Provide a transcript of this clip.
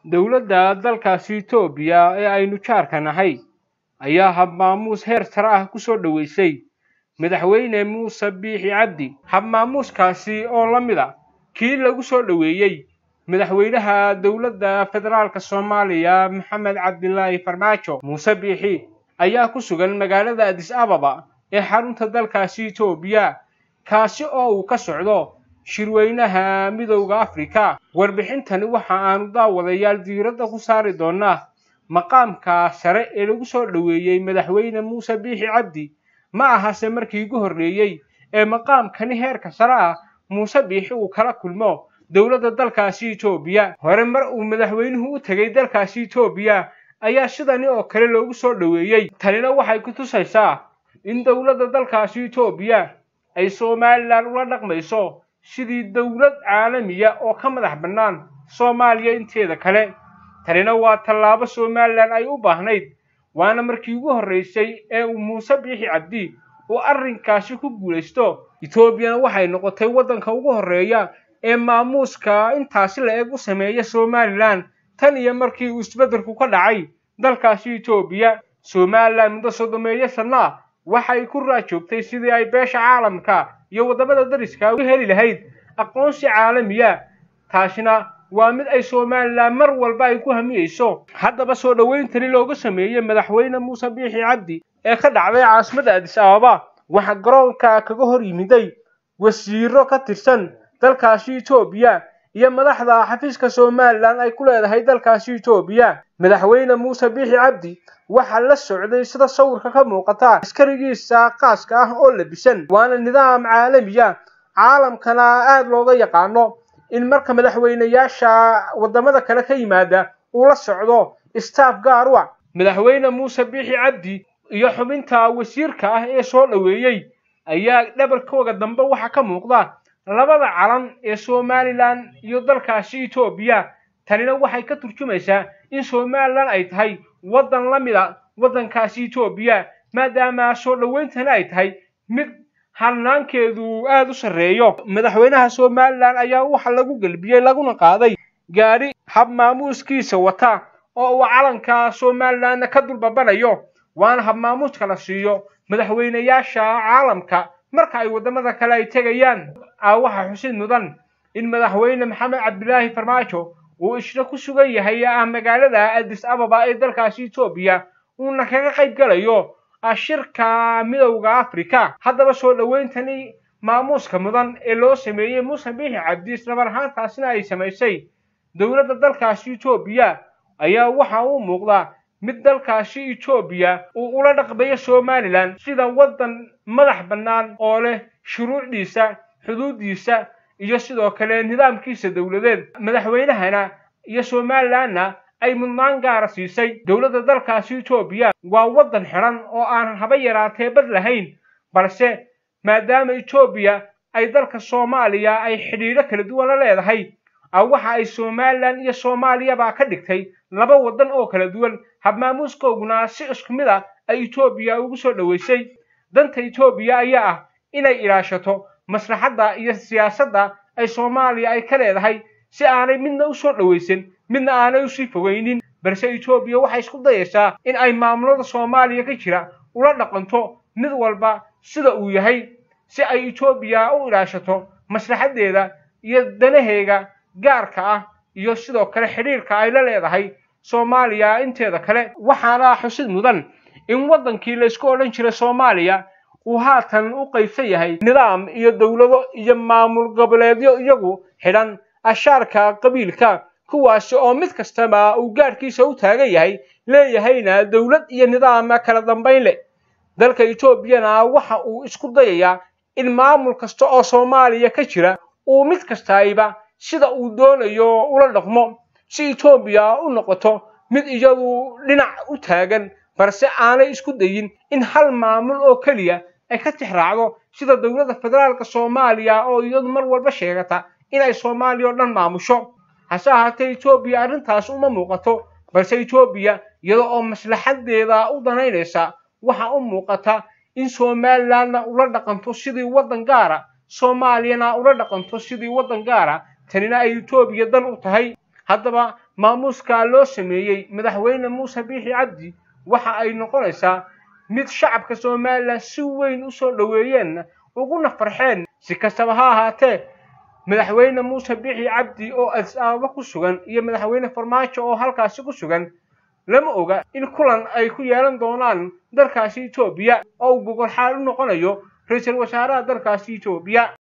dowladda dalkaasi etoobiya ee aynu jaarka nahay ayaa habmaamuus heer sare ah ku soo dhoweysay madaxweyne muuse biixi cabdi habmaamuuskaasi oo la mid a kii lagu soo dhoweeyey madaxweynaha dowladda federaalka soomaaliya maxamed cabdilaahi farmaajo muuse biixi ayaa ku sugan magaalada adis ababa ee xarunta dalkaasi etoobiya kaasi oo uu ka socdo shirweynaha midowda afrika warbixintani waxa aanu daawadayaal diiradda ku saari doonaa maqaamka sare ee lagu soo dhoweeyey madaxweyne muuse biixi cabdi ma ahase markii ugu horreeyey ee maqaamkani heerka sare ah muuse biixi uu kala kulmo dowladda dalkaasi etoobiya hore mar uu madaxweynuhu u tegay dalkaasi etoobiya ayaa sidani oo kale loogu soo dhoweeyey tanina waxay ku tusaysaa in dowladda dalkaasi etoobiya ay somalilan ula dhaqmayso sidii dowlad caalamiya oo ka madax bannaan soomaaliya inteeda kale tanina waa tallaabo somalilan ay u baahnayd waana markii ugu horraysay ee uu muuse biixi cabdi uu arrinkaasi ku guulaysto etoobiyana waxay noqotay waddanka ugu horreeya ee maamuuska intaasi la eg u sameeya somalilan tan iyo markii uu isbeddelku ka dhacay dalkaasi etoobiya somalilan muddo soddomeeyo sanno ah waxay ku raajoogtay sidii ay beesha caalamka iyo waddamada dariska u heli lahayd aqoonsi caalamiya taasina waa mid ay somalilan mar walba ay ku hamiyeyso haddaba soo dhowayntani looga sameeyey madaxweyne muuse biixi cabdi ee ka dhacday caasimadda adis ababa waxaa garoonka kaga hor yimiday wasiiro ka tirsan dalkaasi etoobiya iyo madaxda xafiiska somalilan ay ku leedahay dalkaasi etoobiya madaxweyne muuse biixi cabdi waxaa la socday sida sawirka ka muuqata askarigiisa qaaska ah oo labisan waana nidaam caalamiya caalamkana aada looga yaqaano in marka madaxweyneyaasha waddamada kale ka yimaada uu la socdo staff gaar u ah madaxweyne muuse biixi cabdi iyo xubinta wasiirka ah ee soo dhoweeyey ayaa dhabarkooga dambe waxaa ka muuqda labada calan ee somalilan iyo dalkaasi etoobiya tanina waxay ka turjumaysaa in somalilan ay tahay waddan la mid a waddankaasi etoobiya maadaama soo dhowayntani ay tahay mid hanaankeedu aada u sarreeyo madaxweynaha somalilan ayaa waxa lagu gelbiyey laguna qaaday gaadhi hab maamuuskiisa wata oo uu calanka somalilanna ka dulbabanayo waana hab maamuuska la siiyo madaxweyneyaasha caalamka marka ay waddamada kale ay tegayaan waxaa xusid mudan in madaxweyne maxamed cabdilaahi farmaajo uu isna ku sugan yahay ah magaalada adis ababa ee dalkaasi etoobiya uuna kaga qayb galayo shirka midowda afrika haddaba soo dhowayntani maamuuska mudan ee loo sameeyey muuse biixi cabdi islamar ahaantaasina ay samaysay dowladda dalkaasi etoobiya ayaa waxa uu muuqdaa mid dalkaasi etoobiya uu ula dhaqmayo somalilan sida waddan madax bannaan oo leh shuruucdiisa xuduuddiisa iyo sidoo kale nidaamkiisa dowladeed madaxweynahana iyo somalilanna ay mudnaan gaara siisay dowladda dalkaasi etoobiya waa waddan xidhan oo aanan haba yaraatee bad lahayn balse maadaama etoobiya ay dalka soomaaliya ay xidhiidho kala duwan la leedahay waxa ay somalilan iyo soomaaliyaba ka dhigtay laba waddan oo kala duwan habmaamuuskooguna si isku mid ah ay etoobiya ugu soo dhoweysay danta etoobiya ayaa ah inay ilaashato maslaxadda iyo siyaasadda ay soomaaliya ay ka leedahay si aanay midna u soo dhowaysan midna aanay usii fogaynin balse etoobiya waxay isku dayaysaa in ay maamulada soomaaliya ka jira ula dhaqanto mid walba sida uu yahay si ay etoobiya u ilaashato maslaxaddeeda iyo danaheega gaarka ah iyo sidoo kale xidhiirka ay la leedahay soomaaliya inteeda kale waxaana xusid mudan in waddankii laysku odhan jiray soomaaliya uu haatan u qaybsan yahay nidaam iyo dowlado iyo maamul goboleedyo iyagu xidhan ashaarka qabiilka kuwaasi oo mid kastaba uu gaadhkiisa u taagan yahay leeyahayna dowlad iyo nidaam kala dambayn leh dalka etoobiyana waxa uu isku dayayaa in maamul kasta oo soomaaliya ka jira uu mid kastayba sida uu doonayo ula dhaqmo si etoobiya u noqoto mid iyadu dhinac u taagan balse aanay isku dayin in hal maamul oo keliya ay ka tixraacdo sida dowladda federaalka soomaaliya oo iyadu mar walba sheegata inay soomaaliya oo dhan maamusho hase ahaatee etoobiya arrintaas uma muuqato balse etoobiya iyada oo maslaxadeeda u danaynaysa waxa u muuqata in somalilandna ula dhaqanto sidii waddan gaara soomaaliyana ula dhaqanto sidii waddan gaara tanina ay etoobiya dan u tahay haddaba maamuuska loo sameeyey madaxweyne muuse biixi cabdi waxa ay noqonaysaa mid shacabka somalilan si weyn u soo dhoweeyeen uguna farxeen si kastaba ha ahaatee madaxweyne muuse biixi cabdi oo adis ababa ku sugan iyo madaxweyne farmaajo oo halkaasi ku sugan lama oga in kulan ay ku yeelan doonaan dalkaasi etoobiya oo uu gogol xaal u noqonayo ra-iisul wasaaraha dalkaasi etoobiya